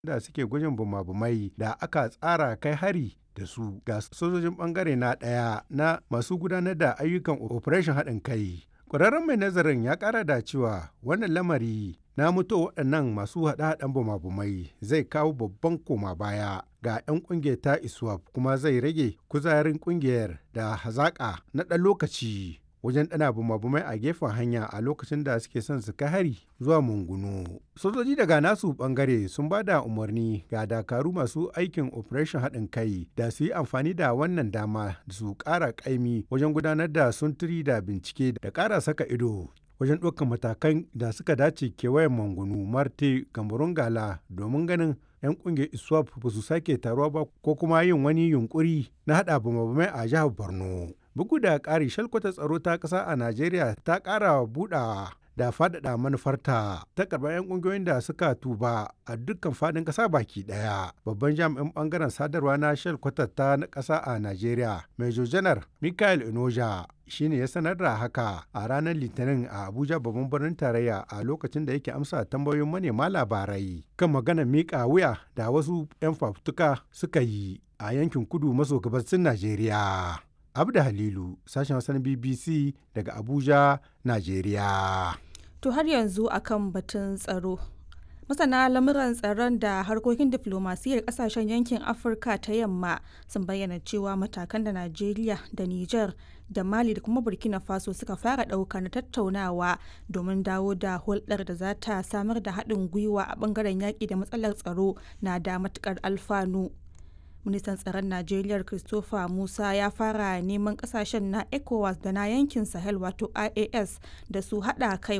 da suke gwajin bumabumai da aka tsara kai hari da su ga sojojin bangare na ɗaya na masu gudanar da ayyukan operation haɗin kai. Ƙwararren mai nazarin ya ƙara da cewa wannan lamari na mutu waɗannan masu haɗe-haɗen bumabumai zai kawo babban koma baya ga 'yan ƙungiyar ta iswap kuma zai rage kuzarin ƙungiyar da hazaƙa na ɗan lokaci wajen ɗana bumabumai a gefen hanya a lokacin da suke son su kai hari zuwa mungunu. Sojoji daga nasu ɓangare sun ba da umarni ga dakaru masu aikin operation haɗin kai da su yi amfani da wannan dama su ƙara ƙaimi wajen gudanar da sunturi da bincike da ƙara saka ido wajen ɗaukar matakan da suka dace kewayen mangunu marte kamarun gala domin ganin 'yan ƙungiyar iswap ba su sake taruwa ba ko kuma yin wani yunkuri na haɗa bamabamai a jihar borno bugu da ƙari shalkwata tsaro ta ƙasa a najeriya ta ƙara buɗawa da faɗaɗa manufarta ta karɓar 'yan ƙungiyoyin da suka tuba a dukkan faɗin ƙasa baki ɗaya babban jami'in ɓangaren sadarwa na shalkwata ta na ƙasa a najeriya major janar michael inoja shine ya sanar da haka a ranar litinin a abuja babban birnin tarayya a lokacin da yake amsa tambayoyin manema labarai kan maganar miƙa wuya da wasu 'yan fafutuka suka yi a yankin kudu maso gabasin najeriya abda halilu sashen wasan bbc daga abuja najeriya to har yanzu akan batun tsaro masana lamuran tsaron da harkokin diflomasiyyar kasashen yankin afirka ta yamma sun bayyana cewa matakan da najeriya da niger da mali da kuma burkina faso suka fara ɗauka na tattaunawa domin dawo da hulɗar da za ta samar da haɗin gwiwa a ɓangaren yaƙi da matsalar tsaro na da matuƙar alfanu ministan tsaron najeriya christopher musa ya fara neman kasashen na ecowas da na yankin sahel wato ias da su hada kai